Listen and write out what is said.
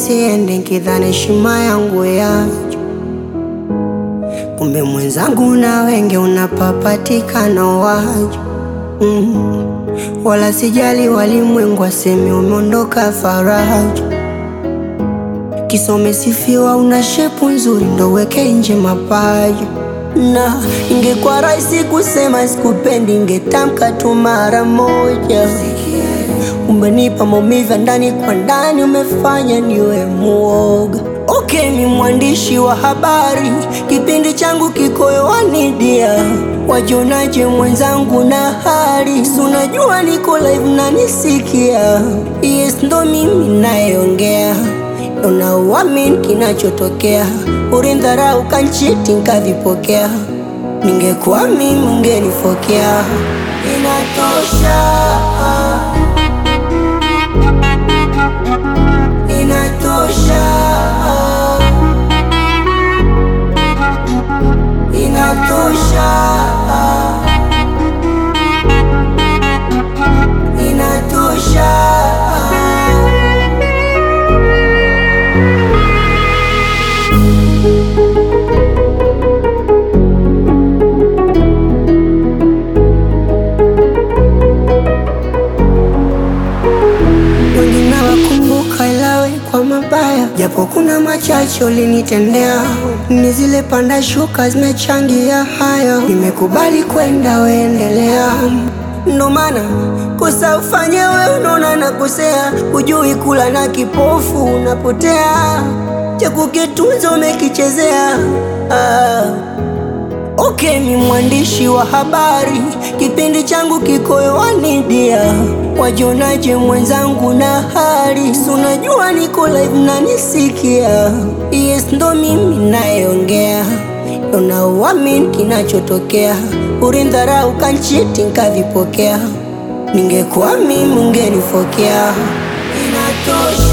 nisiende nkidhani heshima yangu yacho, kumbe mwenzangu na wenge unapapatikana wacho mm. Wala sijali walimwengu waseme umeondoka faraja, kisa umesifiwa una shepu nzuri ndo weke nje mapaja na ingekuwa rahisi kusema sikupendi, ingetamka tu mara moja. Umenipa maumivu ya ndani kwa ndani, umefanya niwe muoga. Okay, ni mwandishi wa habari, kipindi changu kiko hewani dia, wajionaje mwenzangu na hali? Si unajua niko live na nisikia, yes, ndo mimi nayeongea unauamini kinachotokea, ulindharau kanchiti nkavipokea, ningekuwa mimi ungenifokea. Inatosha, inatosha, inatosha, inatosha. Wengi nawakumbuka ilawe kwa mabaya, japo kuna machache ulinitendea. Ni zile panda shuka zimechangia haya, nimekubali kwenda, weendelea. Ndo maana kosa ufanye we, unaona nakosea, hujui kula na kipofu unapotea, cha kukitunza umekichezea ah. Okay, ni mwandishi wa habari, kipindi changu kiko hewani dia, wajionaje mwenzangu na hali? Si unajua niko live na nisikia, yes, ndo mimi nayeongea, unauamini kinachotokea, ulindharau kanchiti nkavipokea, ningekuwa mimi ungenifokea. Inatosha.